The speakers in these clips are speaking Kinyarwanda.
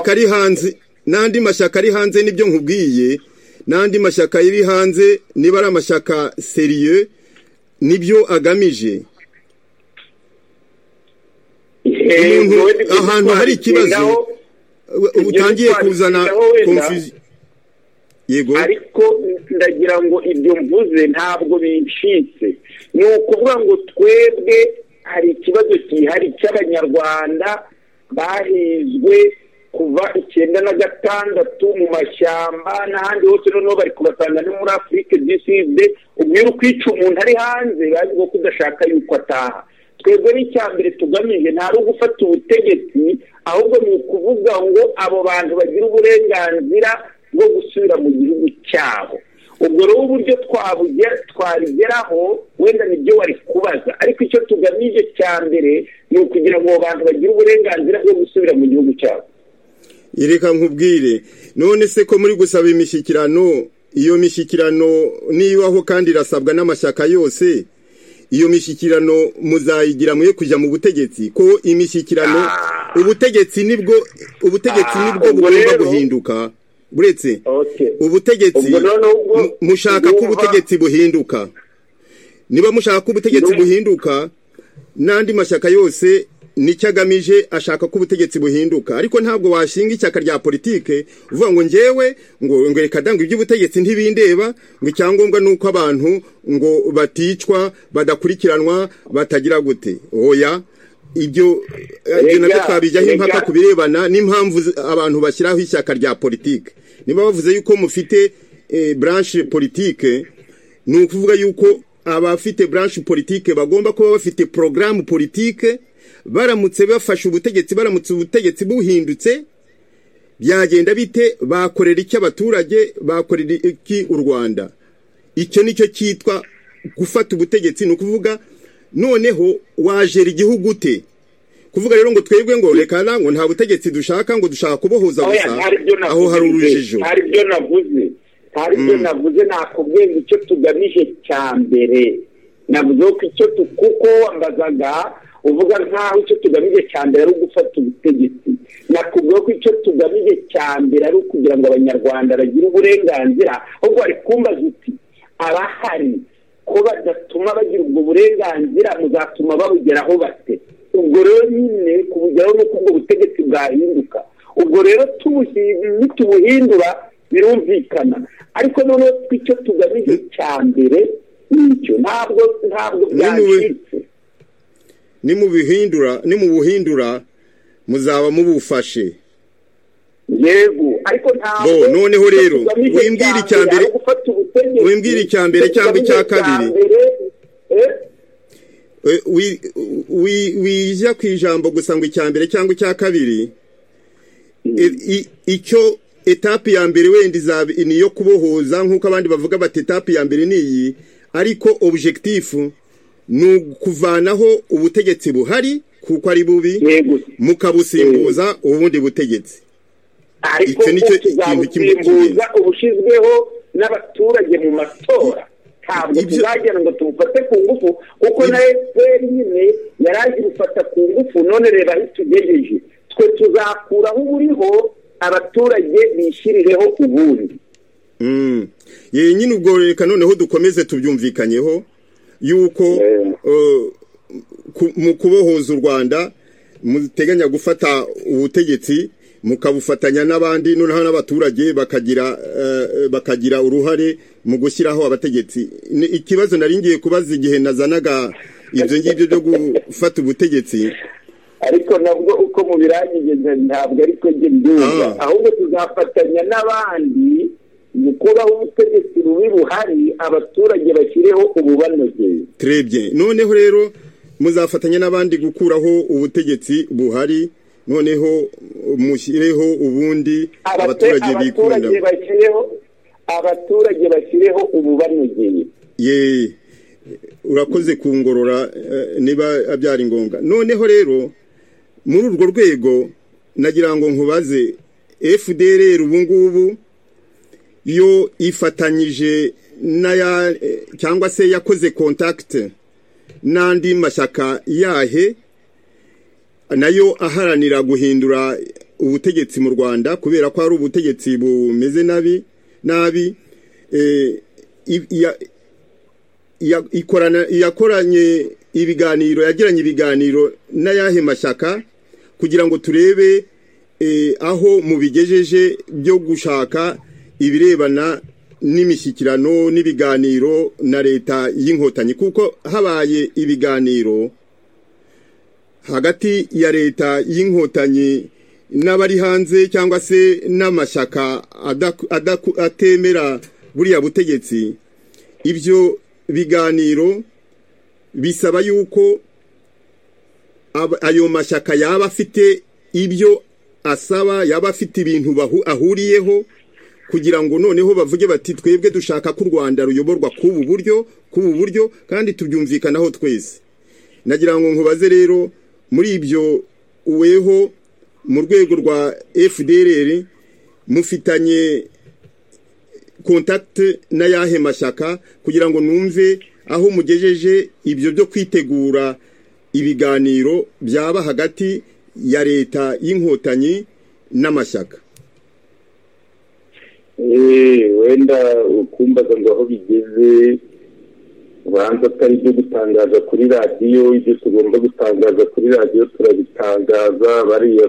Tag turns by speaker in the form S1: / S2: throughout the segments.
S1: mashyaka ari hanze n'andi mashyaka ari hanze nibyo nkubwiye n'andi mashyaka yari hanze niba ari amashyaka seriye nibyo agamije ahantu hari ikibazo utangiye kuzana konfuzi
S2: yego ariko ndagira ngo ibyo mvuze ntabwo bicitse ni ukuvuga ngo twebwe hari ikibazo gihari cy'abanyarwanda bahizwe kuva icyenda na gatandatu mu mashyamba n'ahandi hose noneho bari kubasanga no muri afurike disize ubwira ukwica umuntu ari hanze bazi ko udashaka yuko ataha twebwe n'icya mbere tugamije nta ari ugufata ubutegetsi ahubwo ni ukuvuga ngo abo bantu bagira uburenganzira bwo gusubira mu gihugu cyabo ubwo rero uburyo twabigeraho wenda nibyo wari kubaza ariko icyo tugamije cya mbere ni ukugira ngo abo bantu bagire uburenganzira bwo gusubira mu gihugu cyabo
S1: reka nkubwire none se ko muri gusaba imishyikirano iyo mishyikirano nibaho kandi irasabwa n'amashyaka yose iyo mishyikirano muzayigira mwe kujya mu butegetsi ko imishyikirano ubutegetsi nibwo ubutegetsi nibwo bugomba guhinduka buretse ubutegetsi mushaka ko ubutegetsi buhinduka niba mushaka ko ubutegetsi buhinduka n'andi mashyaka yose nicyo agamije ashaka ko ubutegetsi buhinduka ariko ntabwo washinga ishyaka rya politike uvuga ngo ngewe ngo ngo reka danga iby'ubutegetsi ntibindeba ngo icyangombwa ni uko abantu ngo baticwa badakurikiranwa batagira gute oya ibyo nabyo twabijyaho impaka ku birebana n'impamvu abantu bashyiraho ishyaka rya politike niba bavuze yuko mufite branche politike ni ukuvuga yuko abafite branche politike bagomba kuba bafite porogaramu politike baramutse bafashe ubutegetsi baramutse ubutegetsi buhindutse byagenda bite bakorera iki abaturage bakorera iki u rwanda icyo nicyo cyitwa gufata ubutegetsi ni ukuvuga noneho wajera igihugu ute kuvuga rero ngo twebwe ngo reka ngo nta butegetsi dushaka ngo dushaka kubohoza gusa aho hari urujijo
S2: hari ibyo navuze hari ibyo navuze nakubwiye ngo icyo tugamije cya mbere navuze ko icyo kuko wambazaga uvuga nkaho icyo tugamije cya mbere ari ugufata ubutegetsi nakubwira ko icyo tugamije cya mbere ari ukugira ngo abanyarwanda bagire uburenganzira ahubwo bari kumbaza uti abahari ko badatuma bagira ubwo burenganzira muzatuma babugeraho bate ubwo rero nyine kubugeraho ni uko ubwo butegetsi bwahinduka ubwo rero nitubuhindura birumvikana ariko noneho icyo tugamije cya mbere nicyo ntabwo ntabwo byacitse
S1: ni mu buhindura muzaba mubufashe
S2: yego ariko ntabwo
S1: noneho rero wimbwira icya mbere wimbwira icya mbere cyangwa icya kabiri wijya ku ijambo gusa ngo icya mbere cyangwa icya kabiri icyo etapi ya mbere wenda izaba niyo kubohoza nk'uko abandi bavuga bati etapi ya mbere ni iyi ariko objekitifu ni ukuvanaho ubutegetsi buhari kuko ari bubi mukabusimbuza ubundi butegetsi
S2: ariko tuzabusimbuza ubushyizweho n'abaturage mu matora ntabwo tuzagira ngo tubufate ku ngufu kuko na efuperi nyine yari agiye gufata ku ngufu none reba aho itugejeje twe tuzakuraho uburiho abaturage bishyirireho ubundi
S1: yewe nyine ubwo reka noneho dukomeze tubyumvikanyeho yuko mu kubohoza u rwanda muteganya gufata ubutegetsi mukabufatanya n'abandi noneho n'abaturage bakagira bakagira uruhare mu gushyiraho abategetsi ikibazo nari ngiye kubaza igihe nazanaga ibyo ngibyo byo gufata ubutegetsi
S2: ariko nabwo uko mubirangije ntabwo ariko njye mbyumva ahubwo tuzafatanya n'abandi gukuraho ubutegetsi bubi buhari abaturage bashyireho ububanogeye
S1: turebye noneho rero muzafatanya n'abandi gukuraho ubutegetsi buhari noneho mushyireho ubundi abaturage bikunda
S2: abaturage bashyireho ububanogeye
S1: yeee urakoze ku ngorora niba byari ngombwa noneho rero muri urwo rwego nagira ngo nkubaze fdr ubu ngubu iyo ifatanyije n'aya cyangwa se yakoze kontakite n'andi mashyaka yahe nayo aharanira guhindura ubutegetsi mu rwanda kubera ko hari ubutegetsi bumeze nabi nabi yakoranye ibiganiro yagiranye ibiganiro n'ayahe mashyaka kugira ngo turebe aho mubigejeje byo gushaka ibirebana n'imishyikirano n'ibiganiro na leta y'inkotanyi kuko habaye ibiganiro hagati ya leta y'inkotanyi n'abari hanze cyangwa se n'amashyaka atemera buriya butegetsi ibyo biganiro bisaba yuko ayo mashyaka yaba afite ibyo asaba yaba afite ibintu ahuriyeho kugira ngo noneho bavuge bati twebwe dushaka ko u rwanda ruyoborwa k'ubu buryo k'ubu buryo kandi tubyumvikanaho twese nagira ngo nkubaze rero muri ibyo uweho mu rwego rwa fdr mufitanye kontakite n'ayahe mashyaka kugira ngo numve aho mugejeje ibyo byo kwitegura ibiganiro byaba hagati ya leta y'inkotanyi n'amashyaka
S2: wenda ukumbaza ngo aho bigeze ubanza atari ibyo gutangaza kuri radiyo ibyo tugomba gutangaza kuri radiyo turabitangaza bariya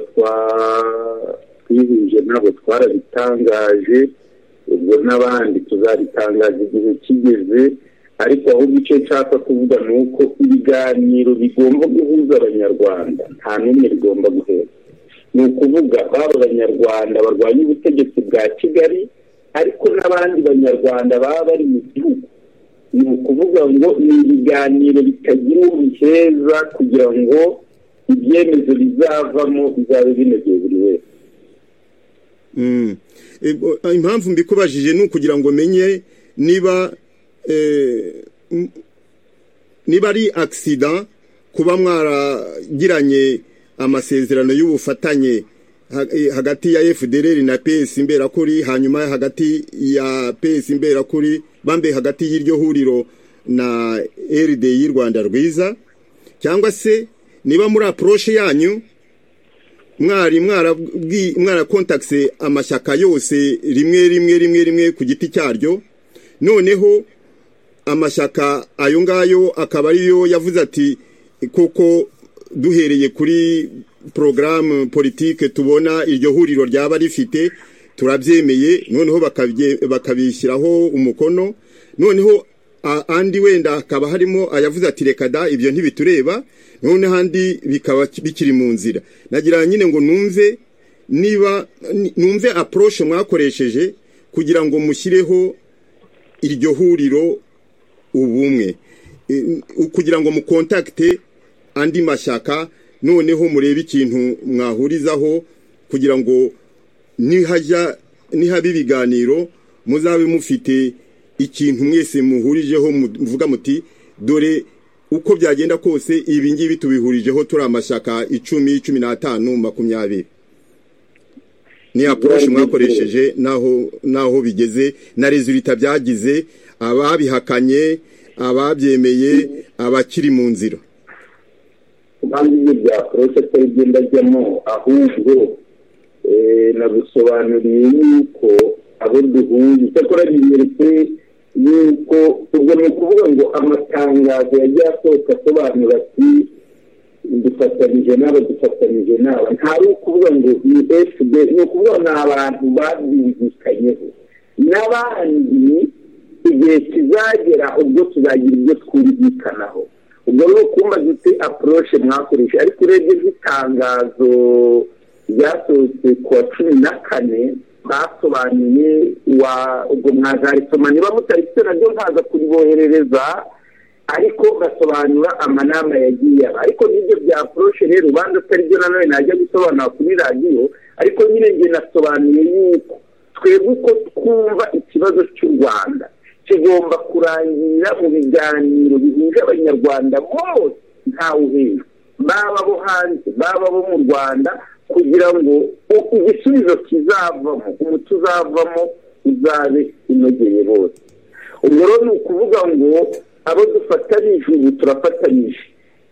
S2: twihuje ntabwo twarabitangaje ubwo n'abandi tuzabitangaza igihe kigeze ariko ahubwo icyo nshaka kuvuga ni uko ibiganiro bigomba guhuza abanyarwanda nta n'umwe bigomba guhera ni ukuvuga baba abanyarwanda barwanya ubutegetsi bwa kigali ariko n'abandi banyarwanda baba bari mu gihugu ni ukuvuga ngo ni ibiganiro bitagira ubiheza kugira ngo ibyemezo bizavamo bizabe binogeye buri wese
S1: impamvu mbikubajije ni ukugira ngo menye niba niba ari agisida kuba mwaragiranye amasezerano y'ubufatanye hagati ya FDLR na PS imberakuri hanyuma hagati ya PS imberakuri bambe hagati y'iryo huriro na RDI Rwanda rwiza cyangwa se niba muri approach yanyu mwari mwara mwara contactse amashyaka yose rimwe rimwe rimwe rimwe ku giti cyaryo noneho amashyaka ayo ngayo akaba ariyo yavuze ati koko duhereye kuri porogaramu politike tubona iryo huriro ryaba rifite turabyemeye noneho bakabishyiraho umukono noneho andi wenda hakaba harimo ayavuze ati reka da ibyo ntibitureba noneho andi bikaba bikiri mu nzira nagira nyine ngo numve niba numve apuroshe mwakoresheje kugira ngo mushyireho iryo huriro ubumwe kugira ngo mukontakite andi mashyaka noneho murebe ikintu mwahurizaho kugira ngo nihajya nihaba ibiganiro muzabe mufite ikintu mwese muhurijeho muvuga muti dore uko byagenda kose ibi ngibi tubihurijeho turi amashyaka icumi cumi n'atanu makumyabiri ni aporoshi mwakoresheje n'aho bigeze na rezilita byagize ababihakanye ababyemeye abakiri mu nzira
S2: impamvu ibyo bya korose atari byo ndajyamo ahubwo nagusobanuriye yuko abo duhuye icyakora binyeretse yuko ubwo ni ukuvuga ngo amatangazo yagiye asohoka asobanura ati dufatanyije n'aba dufatanyije n'aba ntari ukuvuga ngo ni efuperi ni ukuvuga ni abantu babyumvikanyeho n'abandi igihe kizagera ubwo tuzagira ibyo twumvikanaho ubwo ni ukumbaza uti apuroshe mwakoresha ariko urebye nk'itangazo ryasohotse ku wa cumi na kane basobanuye ubwo mwazarisoma niba mutarifite nabyo nkaza kuriboherereza ariko basobanura amanama yagiye aba ariko n'ibyo bya apuroshe rero ubanza atari byo nanone najya gusobanura kuri radiyo ariko nyine njye nasobanuye yuko twebwe uko twumva ikibazo cy'u rwanda kigomba kurangira mu biganiro bihuje abanyarwanda bose ntawe uhejwe baba bo hanze baba bo mu rwanda kugira ngo igisubizo kizavamo umuti uzavamo uzabe unogeye bose ubwo rero ni ukuvuga ngo abo dufatanyije ubu turafatanyije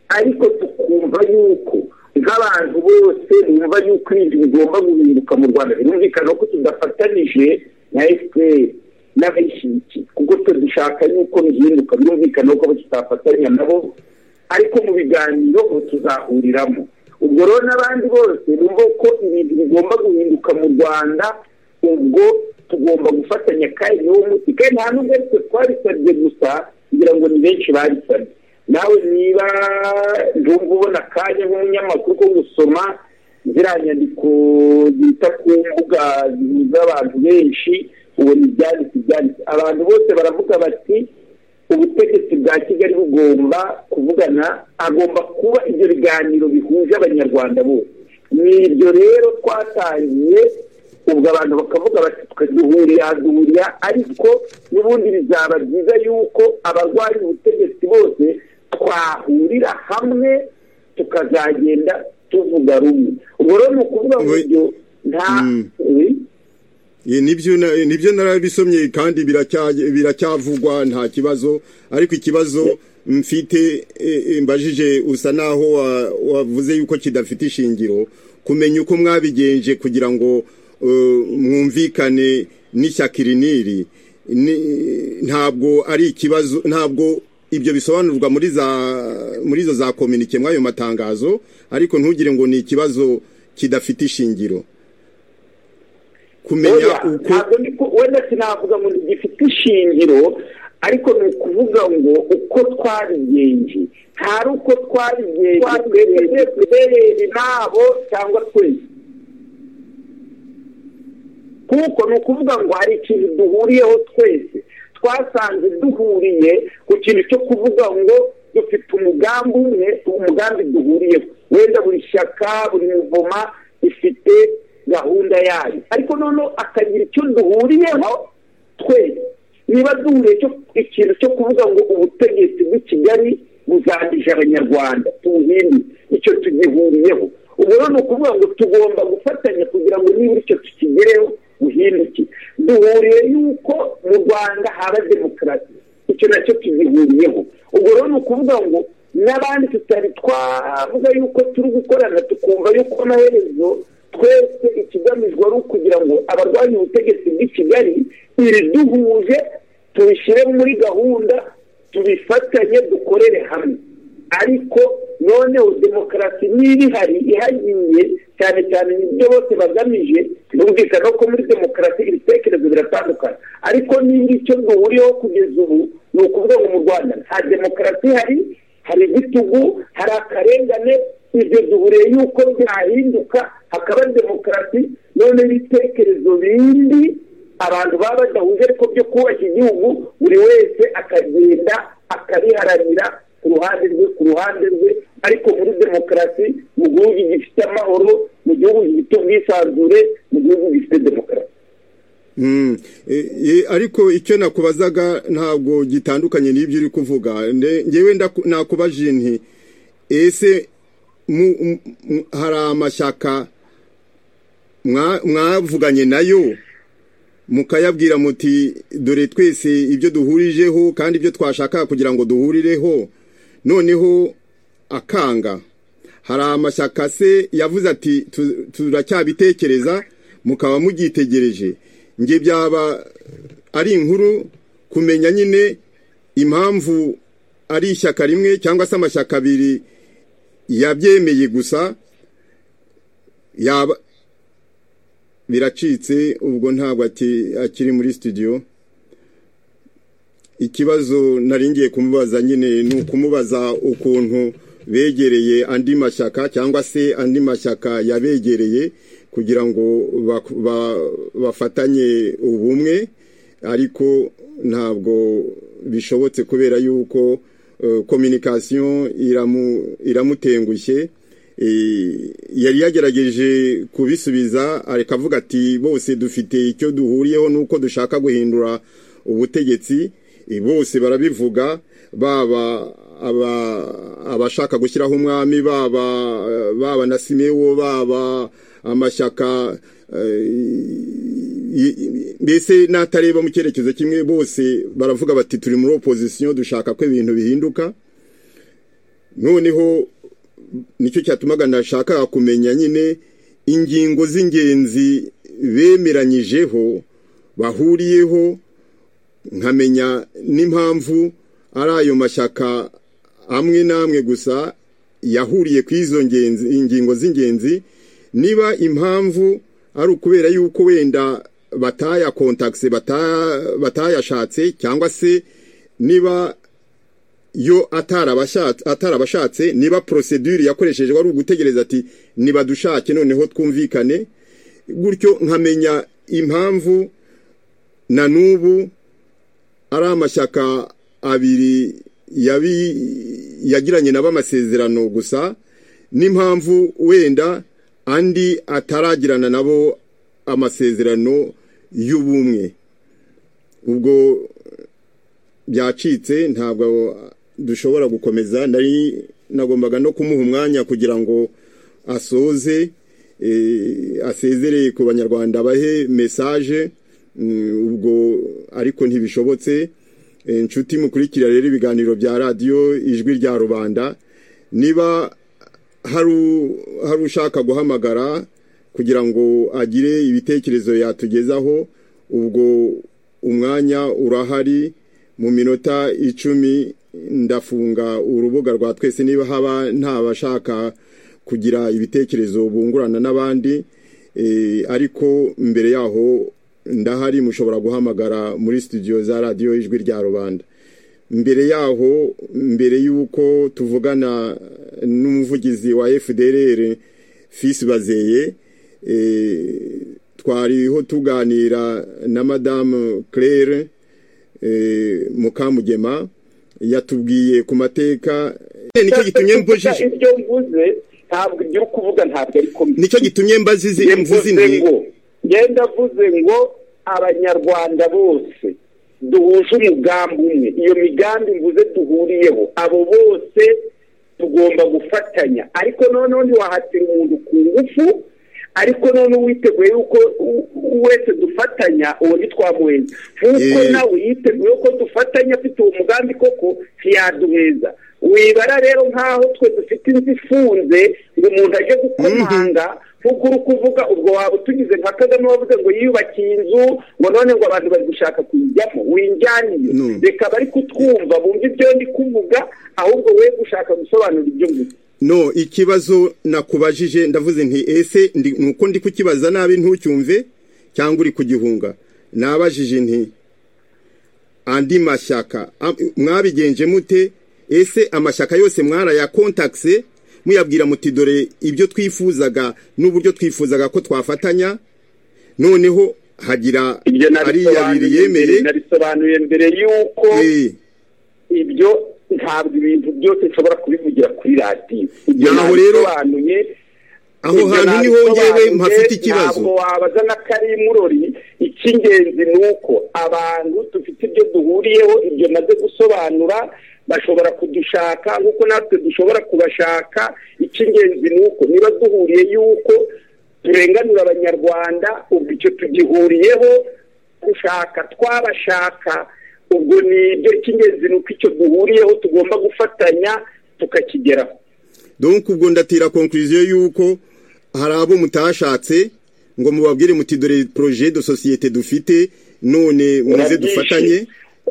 S2: ariko tukumva yuko nk'abantu bose bumva yuko ibintu bigomba guhinduka mu rwanda birumvikana ko tudafatanije na efuperi n'abishyiki kuko twe dushaka yuko bihinduka birumvikana ko tutafatanya nabo ariko mu biganiro tuzahuriramo ubwo rero n'abandi bose bumva ko ibintu bigomba guhinduka mu rwanda ubwo tugomba gufatanya kandi niwo muti kandi nta n'ubwo twe twabisabye gusa kugira ngo ni benshi babisabye nawe niba ndumva ubona akanya nk'umunyamakuru ko gusoma ziriya nyandiko zita ku mbuga zihuza abantu benshi ubona ibyanditse ibyanditse abantu bose baravuga bati ubutegetsi bwa kigali bugomba kuvugana agomba kuba ibyo biganiro bihuje abanyarwanda bose ni ibyo rero twatangiye ubwo abantu bakavuga bati duhurira duhurira ariko n'ubundi bizaba byiza yuko abarwanya ubutegetsi bose twahurira hamwe tukazagenda tuvuga rumwe ubwo rero ni ukuvuga ngo ibyo nta
S1: nibyo narabisomye kandi biracyavugwa nta kibazo ariko ikibazo mfite mbajije usa naho wavuze yuko kidafite ishingiro kumenya uko mwabigenje kugira ngo mwumvikane n'ishyakiriniri ntabwo ari ikibazo ntabwo ibyo bisobanurwa muri za muri izo za kominike mw'ayo matangazo ariko ntugire ngo ni ikibazo kidafite ishingiro
S2: kumenya uko wenda sinavuga ngo gifite ishingiro ariko ni ukuvuga ngo uko twabigenje hari uko twabigenje twebwe twebwe nabo cyangwa twese kuko ni ukuvuga ngo hari ikintu duhuriyeho twese twasanze duhuriye ku kintu cyo kuvuga ngo dufite umugambi umwe umugambi duhuriyeho wenda buri shyaka buri muvoma ifite gahunda yayo ariko noneho akagira icyo duhuriyeho twese niba duhuriye ikintu cyo kuvuga ngo ubutegetsi bw'i kigali buzangije abanyarwanda tubuhinde icyo tugihuriyeho ubwo rero ni ukuvuga ngo tugomba gufatanya kugira ngo nibura icyo tukigereho buhinduke duhuriye yuko mu rwanda haba demokarasi icyo nacyo tugihuriyeho ubwo rero ni ukuvuga ngo n'abandi tutari twavuga yuko turi gukorana tukumva yuko amaherezo twese ikigamijwe ari ukugira ngo abarwanya ubutegetsi bw'i kigali duhuje tubishyire muri gahunda tubifatanye dukorere hamwe ariko noneho demokarasi niba ihari ihagiye cyane cyane n'ibyo bose bagamije birumvikana ko muri demokarasi ibitekerezo biratandukana ariko niba icyo duhuriyeho kugeza ubu ni ukuvuga ngo mu rwanda nta demokarasi ihari hari igitugu hari akarengane ibyo duhuriye yuko byahinduka hakaba demokarasi none ibitekerezo bindi abantu baba badahuje ariko byo kubaka igihugu buri wese akagenda akabiharanira ku ruhande rwe ku ruhande rwe ariko muri demokarasi mu gihugu gifite amahoro mu gihugu gifite ubwisanzure mu gihugu gifite demokarasi
S1: ariko icyo nakubazaga ntabwo gitandukanye n'ibyo uri kuvuga ngewe nakubaje inti ese hari amashyaka mwavuganye nayo mukayabwira muti dore twese ibyo duhurijeho kandi ibyo twashaka kugira ngo duhurireho noneho akanga hari amashyaka se yavuze ati turacyabitekereza mukaba mugitegereje nge byaba ari inkuru kumenya nyine impamvu ari ishyaka rimwe cyangwa se amashyaka abiri yabyemeye gusa yaba biracitse ubwo ntabwo akiri muri studio ikibazo naringiye kumubaza nyine ni ukumubaza ukuntu begereye andi mashyaka cyangwa se andi mashyaka yabegereye kugira ngo bafatanye ubumwe ariko ntabwo bishobotse kubera yuko kominikasiyo iramutengushye yari yagerageje kubisubiza ariko avuga ati bose dufite icyo duhuriyeho n'uko dushaka guhindura ubutegetsi bose barabivuga baba abashaka gushyiraho umwami baba na simewo baba amashyaka mbese n'atareba mu cyerekezo kimwe bose baravuga bati turi muri opozisiyo dushaka ko ibintu bihinduka noneho nicyo cyatumaga ndashaka kumenya nyine ingingo z'ingenzi bemeranyijeho bahuriyeho nkamenya n'impamvu ari ayo mashyaka amwe n'amwe gusa yahuriye ku izo ingingo z'ingenzi niba impamvu ari ukubera yuko wenda batayakontakise batayashatse cyangwa se niba yo atarabashatse niba porosedure yakoresheje wari ugutegereza ati niba dushake noneho twumvikane gutyo nkamenya impamvu na n'ubu ari amashyaka abiri yagiranye nabo amasezerano gusa n'impamvu wenda andi ataragirana nabo amasezerano y'ubumwe ubwo byacitse ntabwo dushobora gukomeza nari nagombaga no kumuha umwanya kugira ngo asoze asezereye ku banyarwanda bahe mesaje ubwo ariko ntibishobotse inshuti mukurikira rero ibiganiro bya radiyo ijwi rya rubanda niba hari ushaka guhamagara kugira ngo agire ibitekerezo yatugezaho ubwo umwanya urahari mu minota icumi ndafunga urubuga rwa twese niba haba nta bashaka kugira ibitekerezo bungurana n'abandi ariko mbere yaho ndahari mushobora guhamagara muri studio za radiyo ijwi rya rubanda mbere yaho mbere y'uko tuvugana n'umuvugizi wa fdr fisi bazeye twariho tuganira na madamu claire mukamugema yatubwiye ku mateka
S2: nicyo gitumye mbujije ibyo mvuze ntabwo ibyo kuvuga ntabwo ari komisiyo
S1: nicyo gitumye mbazize imvuzi
S2: ngo ngenda avuze ngo abanyarwanda bose duhuje umugambi umwe iyo migambi mvuze duhuriyeho abo bose tugomba gufatanya ariko noneho ntiwahatira umuntu ku ngufu ariko noneho witeguye yuko wese dufatanya uwo ntitwamuheza nk'uko nawe yiteguye ko dufatanya afite uwo mugambi koko ntiyaduheza wibara rero nk'aho twe dufite inzu ifunze ngo umuntu ajye gukomanga nk'uko uri kuvuga ubwo waba utugize nka kagame wavuze ngo yiyubakiye inzu ngo none ngo abantu bari gushaka kuyijyamo winjyaniye reka bari kutwumva bumva ibyo ndi kuvuga ahubwo we gushaka gusobanura ibyo ngubu
S1: no ikibazo nakubajije ndavuze nti ese nuko ndi kukibaza nabi ntucyumve cyangwa uri kugihunga nabajije nti andi mashyaka mwabigenje mute ese amashyaka yose mwarayakontakise muyabwira muti dore ibyo twifuzaga n'uburyo twifuzaga ko twafatanya noneho hagira
S2: ari yabiri yemere nabisobanuye mbere y'uko ibyo ntabwo ibintu byose nshobora kubivugira kuri radiyo
S1: naho rero aho hantu niho ngewe mpafite ikibazo
S2: ntabwo wabaza na karimurori icy'ingenzi ni uko abantu dufite ibyo duhuriyeho ibyo maze gusobanura bashobora kudushaka nk'uko natwe dushobora kubashaka icy'ingenzi ni uko niba duhuriye y'uko turenganura abanyarwanda ubwo icyo tugihuriyeho gushaka twabashaka ubwo ni ibyo cy'ingenzi ni uko icyo duhuriyeho tugomba gufatanya tukakigeraho
S1: donk ubwo ndatira konkuriziyo y'uko hari abo mutashatse ngo mubabwire muti dore poroje de sosiyete dufite none muze dufatanye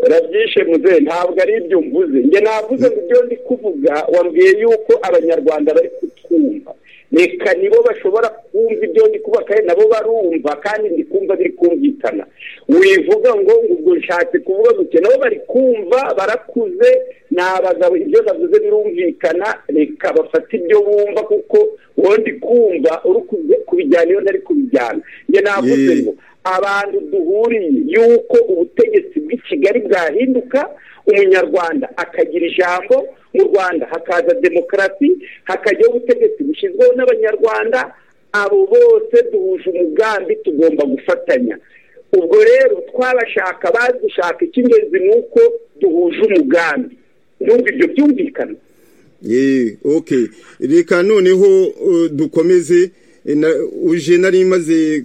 S2: urabyishe muze ntabwo ari ibyo mvuze njye navuze ngo ibyo ndi kuvuga wambwiye yuko abanyarwanda bari kutwumva reka nibo bashobora kumva ibyo ndi kuba kandi nabo barumva kandi ndi kumva biri kumvikana wivuga ngo ubwo nshatse kuvuga gutya nabo bari kumva barakuze ni abagabo ibyo navuze birumvikana reka bafate ibyo bumva kuko wowe ndi kumva uri kubijyana iyo ntari kubijyana njye navuze ngo abantu duhuriye y'uko ubutegetsi bw'i kigali bwahinduka umunyarwanda akagira ijambo mu rwanda hakaza demokarasi hakajyaho ubutegetsi bushyizweho n'abanyarwanda abo bose duhuje umugambi tugomba gufatanya ubwo rero twabashaka badushaka icy'ingenzi ni uko duhuje umugambi n'ubwo ibyo byumvikana
S1: reka noneho dukomeze uje nari maze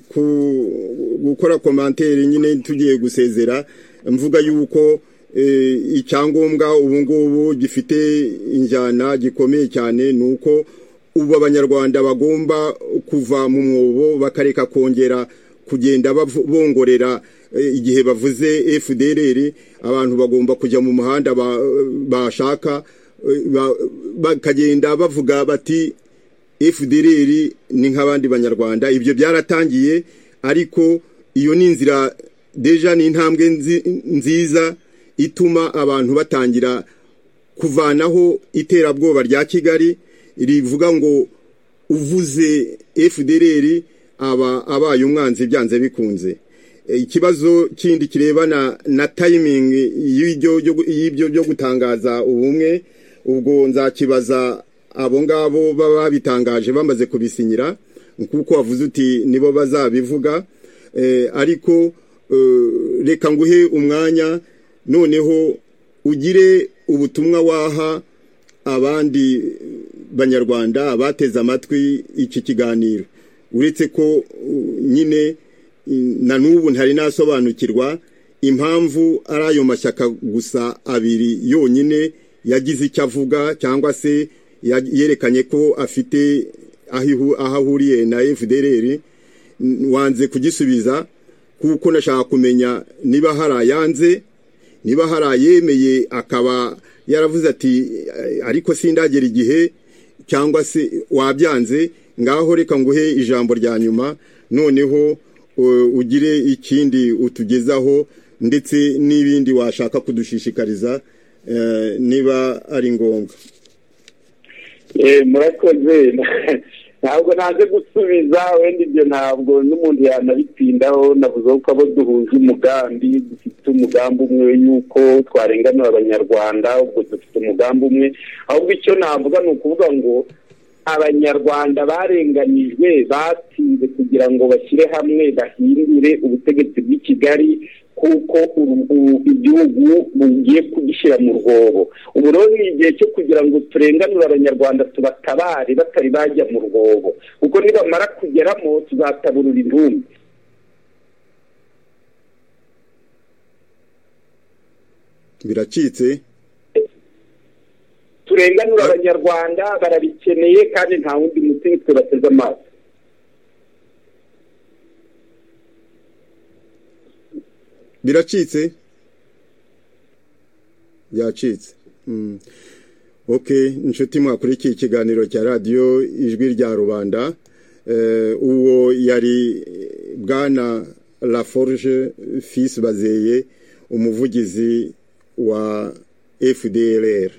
S1: gukora komantere nyine tugiye gusezera mvuga yuko icyangombwa ubu ngubu gifite injyana gikomeye cyane ni uko ubu abanyarwanda bagomba kuva mu mwobo bakareka kongera kugenda bongorera igihe bavuze fdrr abantu bagomba kujya mu muhanda bashaka bakagenda bavuga bati fdrr ni nk'abandi banyarwanda ibyo byaratangiye ariko iyo ni inzira deja ni intambwe nziza ituma abantu batangira kuvanaho iterabwoba rya kigali rivuga ngo uvuze fdrr aba abaye umwanzi byanze bikunze ikibazo kindi kirebana na tayimingi y'ibyo byo gutangaza ubumwe ubwo nzakibaza abo ngabo baba babitangaje bamaze kubisinyira kuko wavuze uti nibo bazabivuga ariko reka nguhe umwanya noneho ugire ubutumwa waha abandi banyarwanda bateze amatwi iki kiganiro uretse ko nyine na n'ubu ntari nasobanukirwa impamvu ari ayo mashyaka gusa abiri yonyine yagize icyo avuga cyangwa se yerekanye ko afite aho ahuriye na fdr wanze kugisubiza kuko nashaka kumenya niba hari ayanze niba hari ayemeye akaba yaravuze ati ariko sindagera igihe cyangwa se wabyanze ngaho reka nguhe ijambo rya nyuma noneho ugire ikindi utugezaho ndetse n'ibindi washaka kudushishikariza niba ari ngombwa
S2: murakoze ntabwo naje gusubiza wenda ibyo ntabwo n'umuntu yanabitindaho navuze ko abo duhuje umugambi dufite umugambi umwe y'uko twarenganura abanyarwanda ubwo dufite umugambi umwe ahubwo icyo navuga ni ukuvuga ngo abanyarwanda barenganijwe batinze kugira ngo bashyire hamwe bahindure ubutegetsi bw'i kigali kuko igihugu bugiye kugishyira mu rwobo ubu rero ni igihe cyo kugira ngo turenganure abanyarwanda tubatabare batari bajya mu rwobo kuko nibamara kugeramo tuzataburura intumbi
S1: biracitse
S2: turenganura abanyarwanda barabikeneye kandi nta wundi mutungo tubateze amaso
S1: biracitse byacitse oke inshuti mwakurikiye ikiganiro cya radiyo ijwi rya rubanda uwo yari bwana laforge fisi bazeye umuvugizi wa fdrr